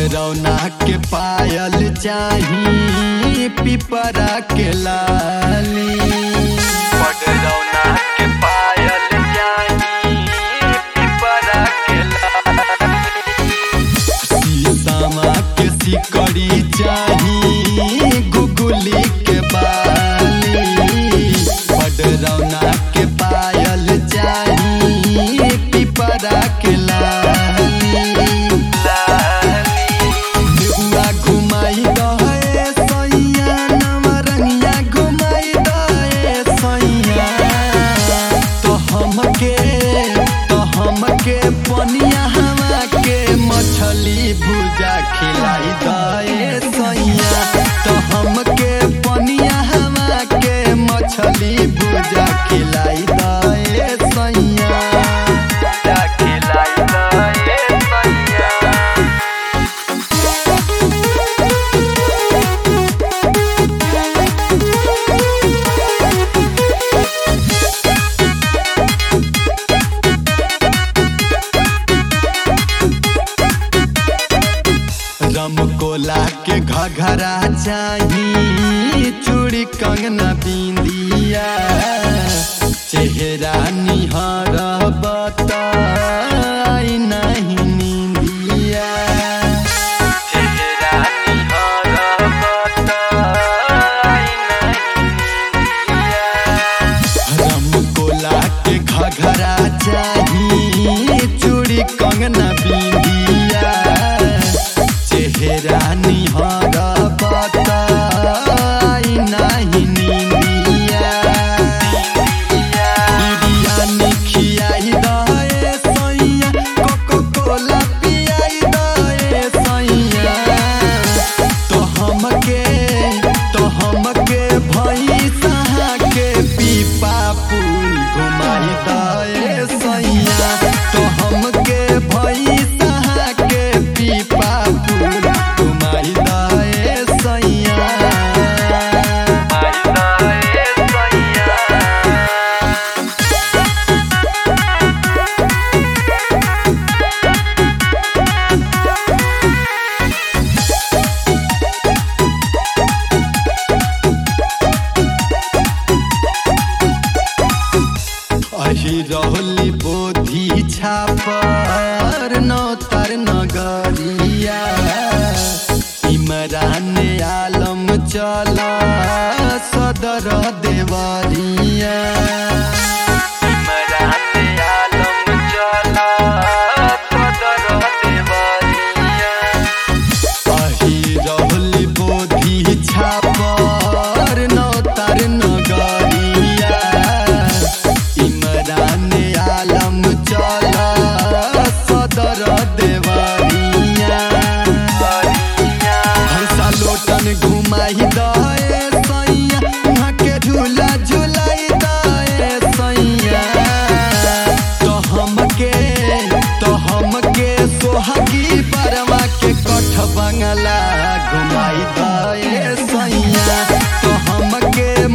पगरौना के पायल चाही पिपरा के लाली पगरौना के पायल चाही पिपरा के लाली शीशमा के सिकड़ी चाही गुगुली के बाली पगरौना के पायल चाही पिपरा के लाली देउआ घुमाई दहे सैया नवरंगिया घुमाई दहे सैया तो हमके तो हमके पनिया हवा के मछली भुजा खिलाई दहे सैया तो हमके पनिया हवा के मछली भुजा खिलाई दहे सैया भुजा खिलाई दहे सैया रम कोला के घघरा चाही चूड़ी कंगना बिंदिया चेहरा निहर बताई नहीं निंदिया चेहरा निहर बताई नहीं निंदिया रम कोला के घघरा चाही चूड़ी कंगना बिंदिया चेहरा निहर बताई नहीं निंदिया बिरयानी खियाई दहे सैया कोको कोला पियाई दहे सैया तो हमके तो हमके भैंसा के पीपा पुल घुमाई दहे सैया तो हमके भैंसा के पीपा पुल घुमाई दहे सैया घुमाई दहे सैया अही रहली बोधी छापर नौतर नगरिया इमरान आलम चल सदर देवरिया इमरान आलम चल सदर देवरिया अही रहली बोधी छापर नौतर नगरिया इमरान आलम चल सदर देवरिया हंसा लोटन घुमाई दहे सैया उहाँ के झूला झुलाई दहे सैया तो हमके तो हमके सोहगी बरवा के कठ बंगला घुमाई दहे सैया तो हमके